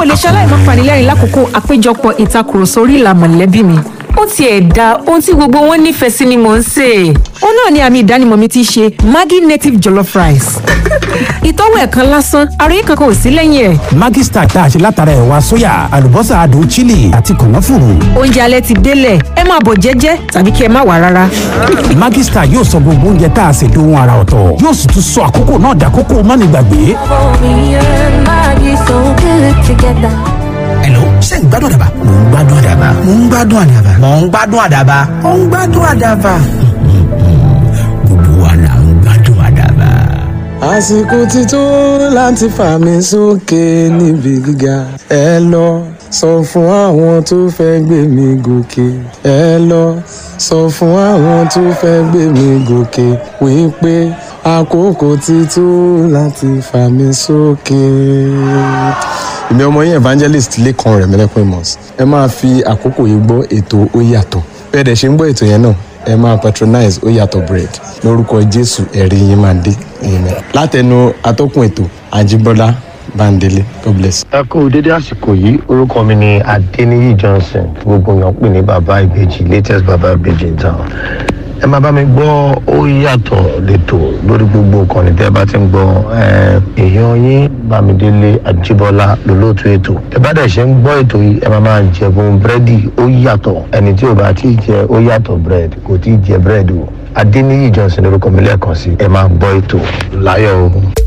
ò lè ṣaláì má panilẹ́rìn lákòókò àpéjọpọ̀ ìtakùrọ̀sọ orí ìlà mọ̀lẹ́bí mi ó tiẹ̀ da ohun tí gbogbo wọn nífẹ̀ẹ́ sí ni mò ń sè é. ó náà ni àmì ìdánimọ̀ mi ti ṣe maggi native jollof rice. ìtọ́wò ẹ̀ kan lásán àròyé kankan ò sí lẹ́yìn ẹ̀. Maggi Star tá a ṣe látara ẹ̀wà sóyà àlùbọ́sà adùn chili àti kànáfùrù. oúnjẹ alẹ́ ti délẹ̀ ẹ máa bọ̀ jẹ́jẹ́ tàbí kí ẹ má wà rárá. Maggi Star yóò sọ gbogbo oúnjẹ tá a ṣe dohun ara ọ̀tọ̀ yóò sì tún sọ àkókò náà dàkókò mánigbàgbé. Hello, ṣé ń gbádùn àdàbà? Mò ń gbádùn àdàbà. Mò ń gbádùn àdàbà. Mò ń gbádùn àdàbà. Mò ń gbádùn àdàbà. Gbogbo wa là ń gbádùn àdàbà. àsìkò ti tó láti fà mí sókè níbi gíga ẹ lọ sọ fún àwọn tó fẹ́ gbé mi gòkè ẹ lọ sọ fún àwọn tó fẹ́ gbé mi gòkè wípé àkókò ti tó láti fà mí sókè. èmi ọmọ yín evangelist lẹ́kan rẹ̀ mẹ́lẹ́kùn amos ẹ máa fi àkókò yìí gbọ́ ètò ó yàtọ̀ bẹ́ẹ̀ dẹ̀ ṣe ń gbọ́ ètò yẹn náà ẹ máa patronize ó yàtọ̀ bread lórúkọ jésù ẹ̀rí yín máa dé amen látẹnu atọ́kùn ètò àjíbọ́lá bándélé god bless. ẹ kú dédé àsìkò yìí orúkọ mi ni adeniyi johnson tí gbogbo èèyàn pè ní bàbá ìbejì latest bàbá ìbejì in town ẹ máa bá mi gbọ́ ó yàtọ̀ lẹ́tọ̀ lórí gbogbo nǹkan ní tẹ́ ẹ bá ti ń gbọ́ ẹ, èèyàn yín bámidélé àjíbọ́lá lólóòtú ètò ẹ bá dẹ̀ ṣe ń gbọ́ ètò yìí ẹ máa máa jẹ̀bùn búrẹ́dì ó yàtọ̀ ẹni tí ò bá tí ì jẹ ó yàtọ̀ búrẹ́dì kò tí ì jẹ búrẹ́dì o adeniyi johnson lórúkọ mi lẹ́ẹ̀kan sí ẹ máa gbọ́ ètò láyọ̀ o.